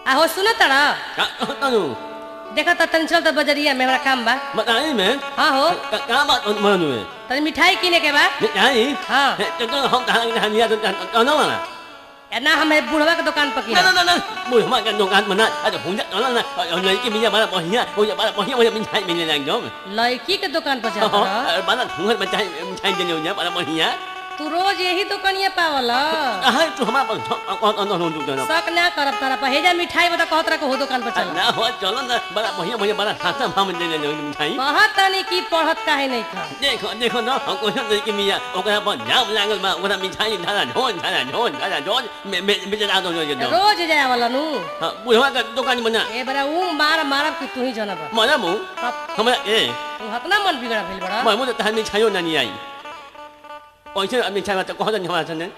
आहो सुनो तड़ा का तनु देखा तो तनी चल तो बजरिया में हमरा काम बा बताई में हाँ हो का का बात मानु है तनी मिठाई किने के बा नहीं हाँ। तो तो हम कहां कहां निया तो तो ना वाला या ना हम बुढ़वा के दुकान पर ना किना ना ना ना मुझे हमारे का दुकान मना अरे हुंजा ना ना और लड़की मिया बड़ा बढ़िया हो जा बड़ा बढ़िया मुझे मिठाई मिलने लग जाओ लड़की के दुकान पर जाता रह। और बड़ा हुंगर मिठाई मिठाई देने हो जा बड़ा बढ़िया तू रोज यही दुकानिया पावल हां तू हमारा पर कौन कौन हो तू शक ना करब तारा पर हेजा मिठाई बता कहत रह हो दुकान पर चल ना हो चलो ना बड़ा बढ़िया मुझे बड़ा खासा हम देने दे मिठाई कहत तनी की पढ़त काहे नहीं खा देखो देखो ना हम को लड़की मिया ओकरा पर जाम लागल बा ओकरा मिठाई धारा झोन धारा झोन धारा झोन में में बेचना दो जो दो रोज जाए वाला नु हां बुढ़वा का दुकान बना ए बड़ा ऊ मार मारब कि तू ही जानब मजा मु तब हमरा ए तू हतना मन बिगड़ा भेल बड़ा मैं मुझे तहन मिठाइयो ना नहीं आई पैसे मिठाई में तो कहो तो हमारा सने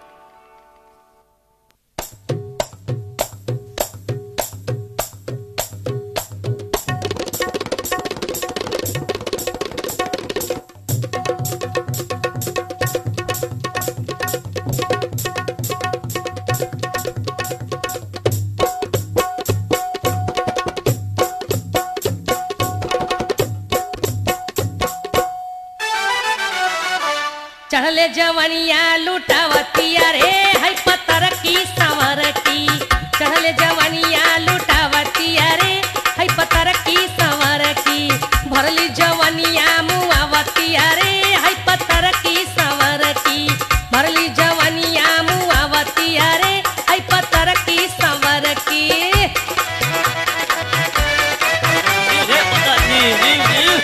चढ़ले जवनिया लुटावतिया रे है पत्थर की संवर की चढ़ले जवनिया लुटावतिया रे है पत्थर की संवर की भरली जवनिया मुआवतिया रे है पत्थर की संवर की भरली जवनिया मुआवतिया रे है पत्थर की संवर की ये पता नहीं नहीं नहीं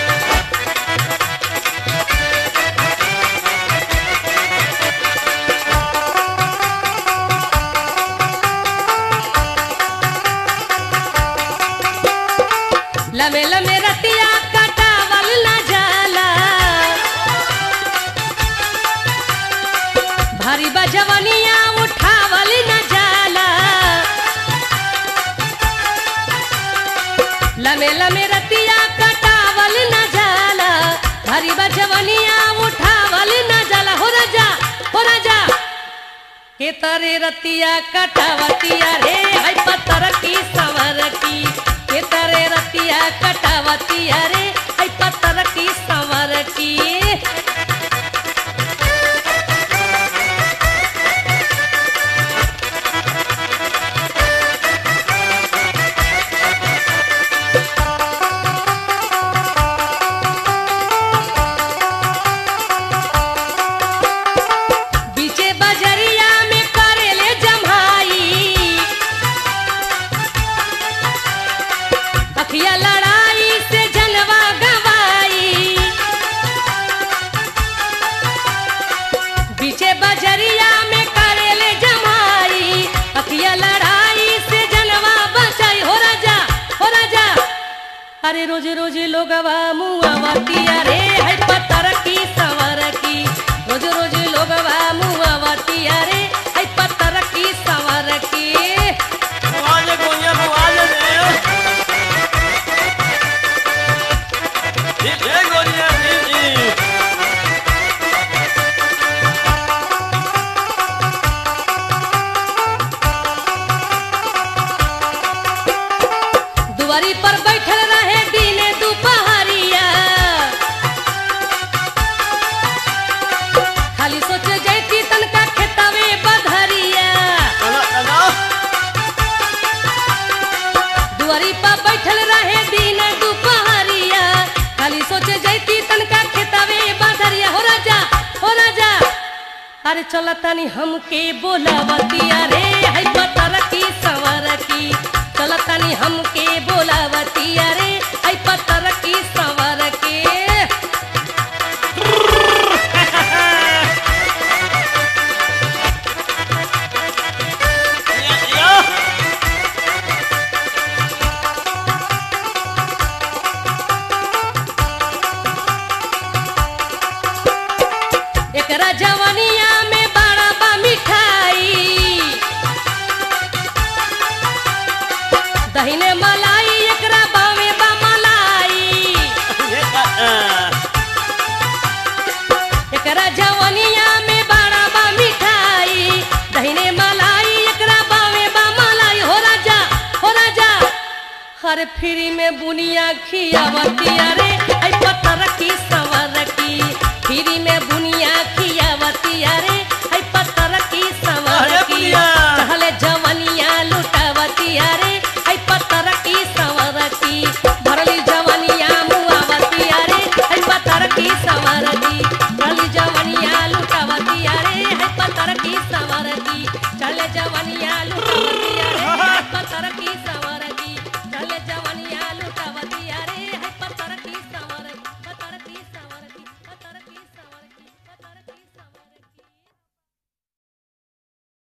लमे लमे रतिया कटावल ना जाला भारी बजवनिया उठावल न जाला लमे लमे रतिया कटावल न जाला भारी बजवनिया उठावल न जाला हो राजा हो राजा के तरे रतिया कटावतिया रे है पत्थर की सवर की के तरे रतिया कटावतिया रे है पत्थर की सवर की बीचे बजरिया में करेले जमाई अखिया लड़ाई से जनवा गवाई बीचे बजरिया में करेले जमाई अखिया लड़ाई से जनवा बचाई हो राजा हो राजा अरे रोज रोज लोगवा मुआवतिया रे है पत्थर की सवर की रोज रोज लोगवा मुआवतिया रे है पत्थर की सवर की आवाज कोनिया आवाज रे ये ये कोनिया ये दुआरी पर बैठल रहे दिने दुपहरिया खाली सोचे जैती तनका खेतवे बधरिया चलो चलो दुआरी पर बैठल रहे दिने दुपहरिया खाली सोचे जैती तनका खेतवे बधरिया हो राजा हो राजा अरे चल तनी हमके बोलावतिया रे है पतर की सवर की चल तनी हमके बोलावतिया रे है पतर की सवर की या या एकरा जवनिया में बड़ा बा मिठाई दहिने मलाई एकरा बावे बा मलाई ये का एकरा जवनिया में बड़ा बा मिठाई दहिने मलाई एकरा बावे बा मलाई हो राजा हर फ्री में बुनिया खियावतिया रे आई पतर की सवर की